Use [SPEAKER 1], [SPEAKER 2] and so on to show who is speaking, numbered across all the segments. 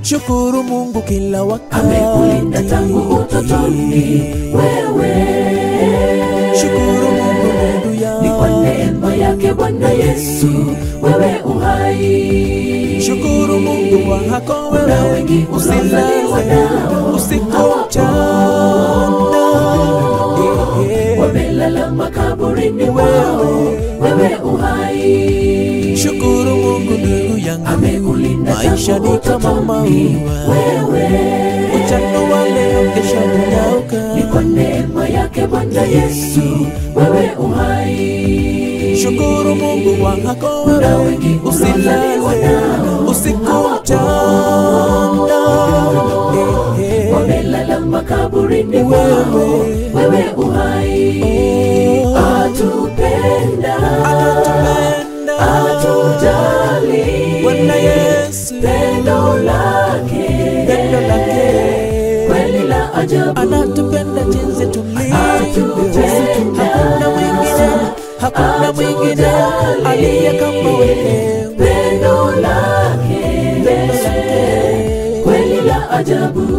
[SPEAKER 1] shukuru Mungu kila wakati.
[SPEAKER 2] amekulinda tangu utotoni wewe
[SPEAKER 1] Shukuru Mungu ndugu yangu.
[SPEAKER 2] ni kwa neema yake Bwana Yesu wewe uhai
[SPEAKER 1] Shukuru Mungu wako
[SPEAKER 2] Kuna
[SPEAKER 1] wewe,
[SPEAKER 2] wengi unaozaliwa
[SPEAKER 1] usilale
[SPEAKER 2] nao
[SPEAKER 1] usiku
[SPEAKER 2] hawapo.
[SPEAKER 1] mchana. Eh, eh.
[SPEAKER 2] wamelala makaburini wao wewe uhai
[SPEAKER 1] Shukuru Mungu ndugu yangu,
[SPEAKER 2] amekulinda
[SPEAKER 1] maisha
[SPEAKER 2] tangu
[SPEAKER 1] ni kama
[SPEAKER 2] utotoni
[SPEAKER 1] maua,
[SPEAKER 2] wewe
[SPEAKER 1] uchano wa leo kesho unyauka.
[SPEAKER 2] ni kwa neema yake Bwana Yesu wewe uhai
[SPEAKER 1] Shukuru Mungu wako
[SPEAKER 2] Kuna
[SPEAKER 1] wewe,
[SPEAKER 2] wengi unaozaliwa
[SPEAKER 1] usilale
[SPEAKER 2] nao
[SPEAKER 1] usiku
[SPEAKER 2] hawapo.
[SPEAKER 1] mchana. Eh, eh.
[SPEAKER 2] wamelala makaburini wao wewe uhai
[SPEAKER 1] Oh.
[SPEAKER 2] atupenda
[SPEAKER 1] Anatupenda
[SPEAKER 2] atujali
[SPEAKER 1] Bwana Yesu,
[SPEAKER 2] pendo lake
[SPEAKER 1] pendo lake
[SPEAKER 2] kweli la ajabu
[SPEAKER 1] anatupenda jinsi tulivyo.
[SPEAKER 2] Atupenda.
[SPEAKER 1] Hakuna mwingine, hakuna mwingine aliye kama wewe.
[SPEAKER 2] pendo lake
[SPEAKER 1] Pendo lake
[SPEAKER 2] kweli la ajabu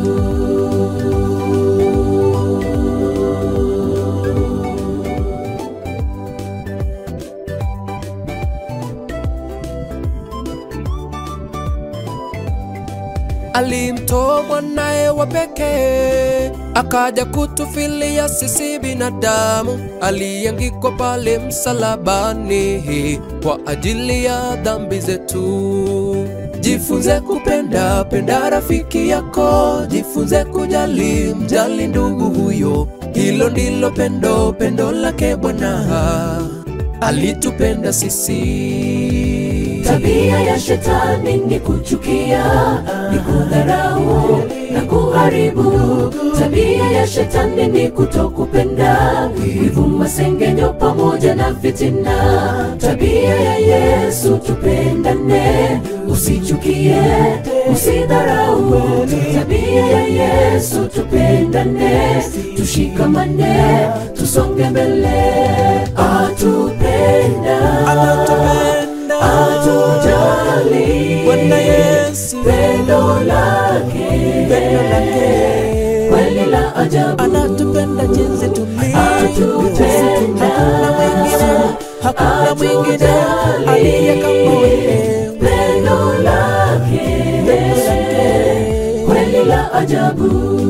[SPEAKER 1] alimtoa mwanaye wa pekee akaja kutufilia sisi binadamu, aliangikwa pale msalabani kwa ajili ya dhambi zetu. Jifunze kupenda, penda rafiki yako, jifunze kujali, mjali ndugu huyo. Hilo ndilo pendo, pendo lake Bwana alitupenda sisi.
[SPEAKER 2] Tabia ya shetani ni kuchukia, ni kudharau na kuharibu. Tabia ya shetani ni kutokupenda, wivu, masengenyo pamoja na fitina. Tabia ya Yesu tupendane, usichukie, usidharau. Tabia ya Yesu tupendane, tushikamane, tusonge mbele. Atupenda,
[SPEAKER 1] Anatupenda
[SPEAKER 2] atujali
[SPEAKER 1] Bwana Yesu,
[SPEAKER 2] pendo lake
[SPEAKER 1] pendo lake
[SPEAKER 2] kweli la ajabu
[SPEAKER 1] anatupenda jinsi tulivyo.
[SPEAKER 2] Atupenda.
[SPEAKER 1] Hakuna mwingine, hakuna mwingine aliye kama wewe.
[SPEAKER 2] pendo lake
[SPEAKER 1] Pendo lake
[SPEAKER 2] kweli la ajabu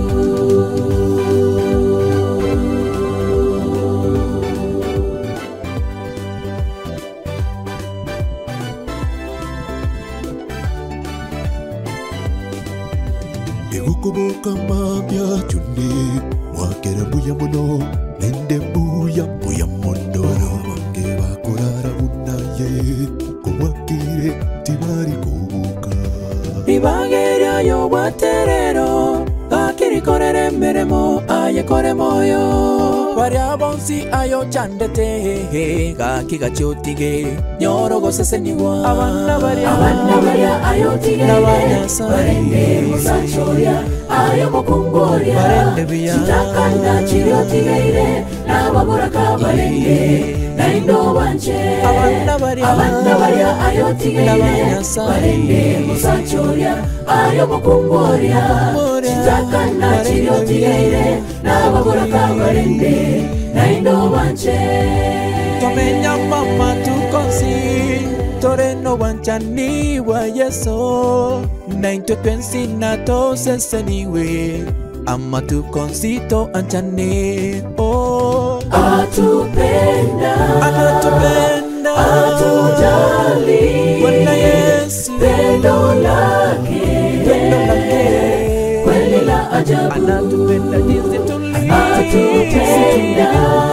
[SPEAKER 3] egukubuka mabya chunde mwakera mbuya muno nende mbuya mbuya muno bange bakurara bunaye kumwakire tibari kubuka
[SPEAKER 1] ribageryayo bwaterero gakirikorera emirimo ayekore moyo baria bonsi ayo chandete gaki gachiotige nyorogoseseniwa abana baria
[SPEAKER 2] abana barya ayotigere
[SPEAKER 1] N'abanyasaye.
[SPEAKER 2] barende musacoria ayo mukungoria
[SPEAKER 1] Barende biya.
[SPEAKER 2] kitakanda kiryotigeire n'ababuraka barende naindo banje
[SPEAKER 1] Abana barya.
[SPEAKER 2] abana barya ayotigeire
[SPEAKER 1] N'abanyasaye.
[SPEAKER 2] barende musacoria ayo mukungoria
[SPEAKER 1] Mukungoria.
[SPEAKER 2] kitakanda
[SPEAKER 1] Barende
[SPEAKER 2] kiryotigeire n'ababuraka barende naindo banje
[SPEAKER 1] twamenya mama tukonsi toreno wanchani wa yeso naintwe twensi na toseseniwe ama tukonsito anchane oh.
[SPEAKER 2] atupenda
[SPEAKER 1] anatupenda
[SPEAKER 2] atujali
[SPEAKER 1] Bwana Yesu
[SPEAKER 2] pendo lake
[SPEAKER 1] pendo lake
[SPEAKER 2] kweli la ajabu
[SPEAKER 1] anatupenda jinsi tulivyo
[SPEAKER 2] atupenda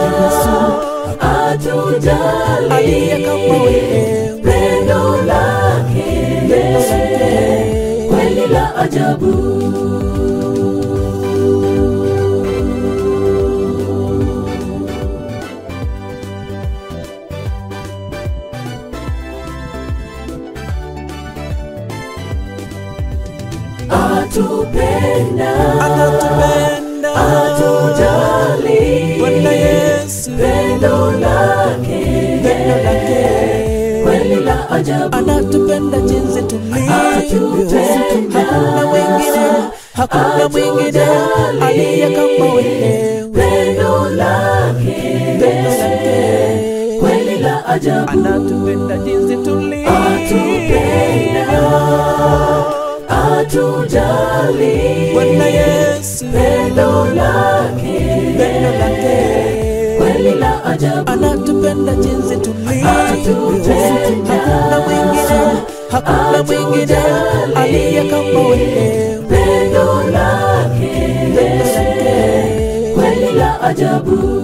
[SPEAKER 2] atujali
[SPEAKER 1] aliye kama wewe
[SPEAKER 2] pendo lake kweli la ajabu atupenda
[SPEAKER 1] anatupenda
[SPEAKER 2] atujali
[SPEAKER 1] Bwana Yesu
[SPEAKER 2] pendo lake
[SPEAKER 1] pendo lake
[SPEAKER 2] kweli la ajabu
[SPEAKER 1] anatupenda jinsi tulivyo
[SPEAKER 2] atupenda
[SPEAKER 1] hakuna mwingine aliye kama wewe
[SPEAKER 2] pendo lake
[SPEAKER 1] pendo lake
[SPEAKER 2] kweli la ajabu
[SPEAKER 1] anatupenda jinsi tulivyo
[SPEAKER 2] atupenda atujali
[SPEAKER 1] Bwana Yesu
[SPEAKER 2] pendo lake
[SPEAKER 1] pendo lake
[SPEAKER 2] kweli la ajabu
[SPEAKER 1] anatupenda jinsi tulivyo
[SPEAKER 2] Anatupenda.
[SPEAKER 1] hakuna mwingine hakuna mwingine aliye kama wewe
[SPEAKER 2] pendo lake
[SPEAKER 1] pendo lake
[SPEAKER 2] kweli la ajabu